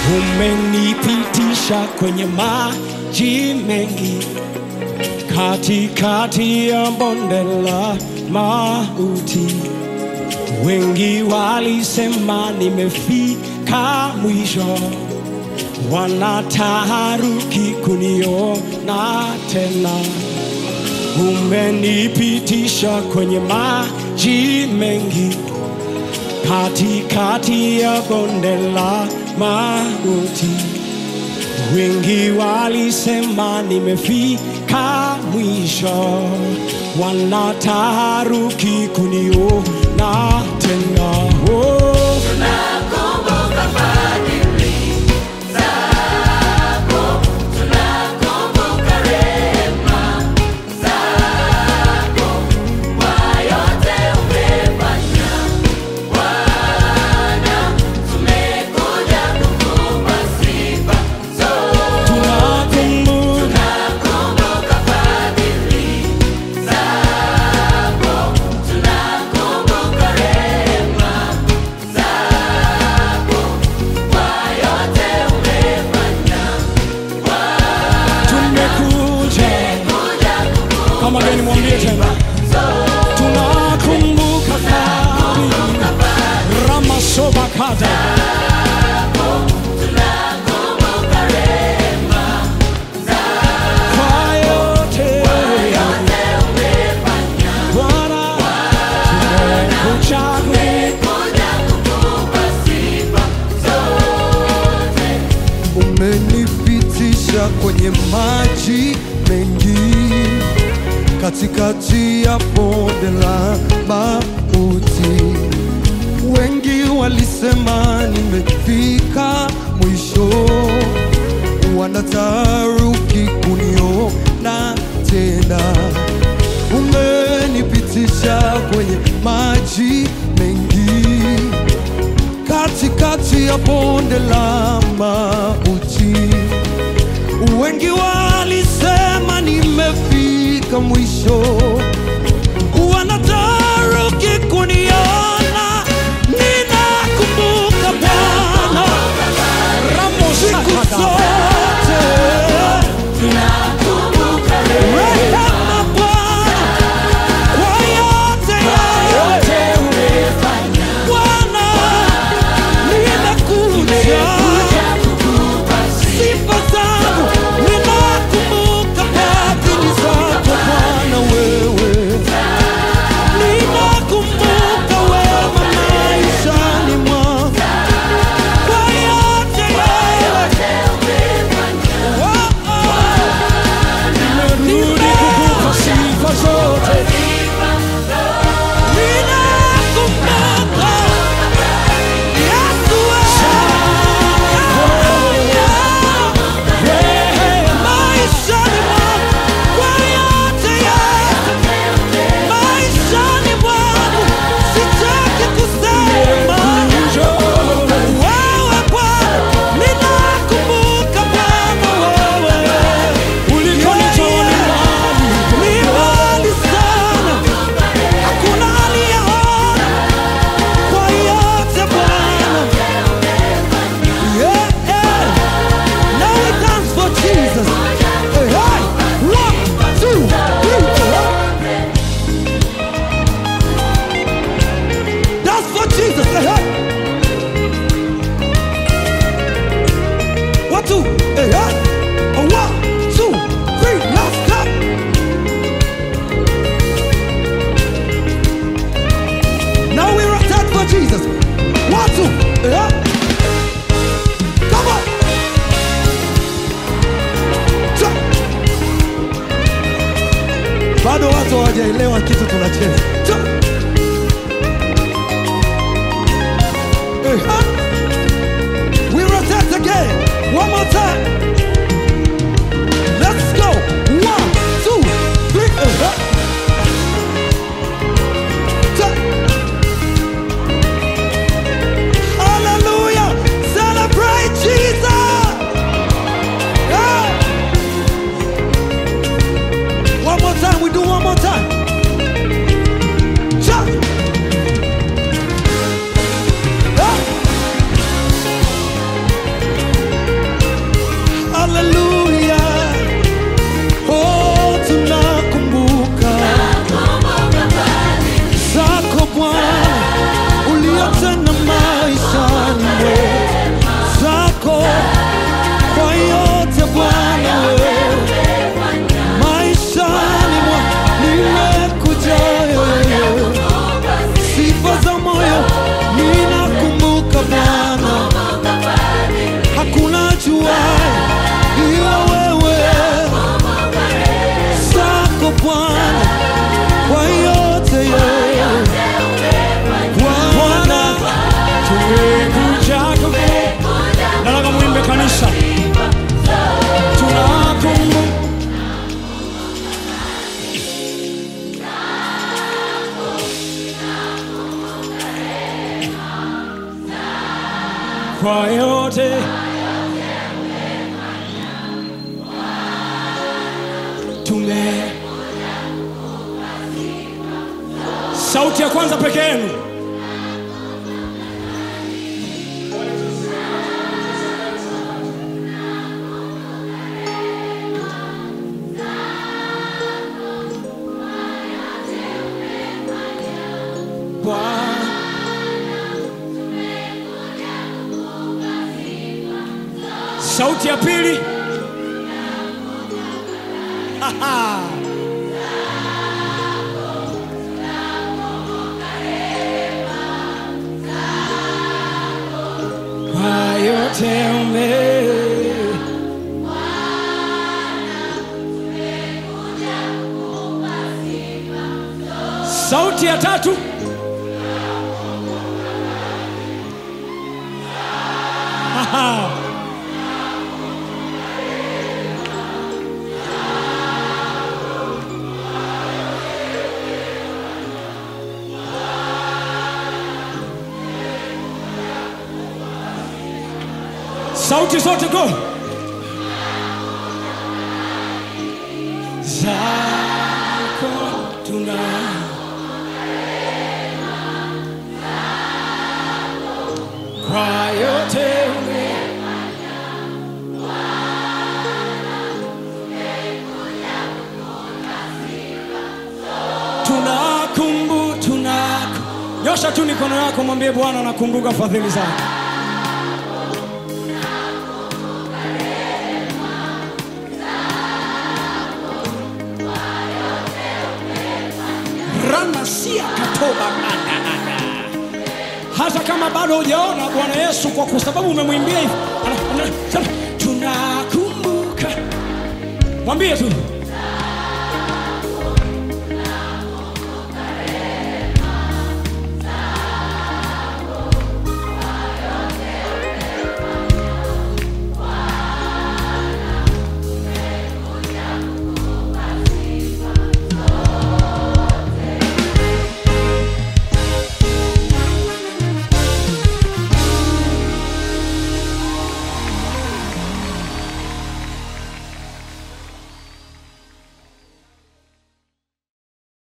umenipitisha kwenye maji mengi, katikati ya bonde la mauti. Wengi walisema nimefika mwisho, wanataharuki kuniona tena. Umenipitisha kwenye maji mengi, katikati ya bonde la mauti. Wengi walisema nimefika mwisho, wanataharuki kuniona tena. Oh. Tunakumbuka tumekuja kama gani, mwambie tena, tunakumbuka fadhili ramasobakada kwa yote Bwana tumekuja umenipitisha kwenye maji mengi, katikati ya bonde la mauti. Wengi walisema nimefika mwisho, wanataharuki kuniona tena. Umenipitisha kwenye maji mengi katikati ya bonde la mauti. Wengi walisema nimefika mwisho, wanataharuki kuniona. Ninakumbuka Bwana siku zote, rehema Bwana kwa yote yote Bwana, ninakuja sifa zangu, ninakumbuka fadhili zako Bwana wewe kwa yote tume sauti ya kwanza peke yenu Bwana sauti ya pili Haha. kwa yote ume sauti ya tatu Haha. sauti zote go zako tuna kwa yote ume tunakumbu tunaku nyosha tu mikono yako mwambie bwana nakumbuka fadhili zako ranasia katoba hata kama bado hujaona bwana yesu kwa kwa sababu umemwimbia hivi ana- ana- sema, tunakumbuka mwambie tu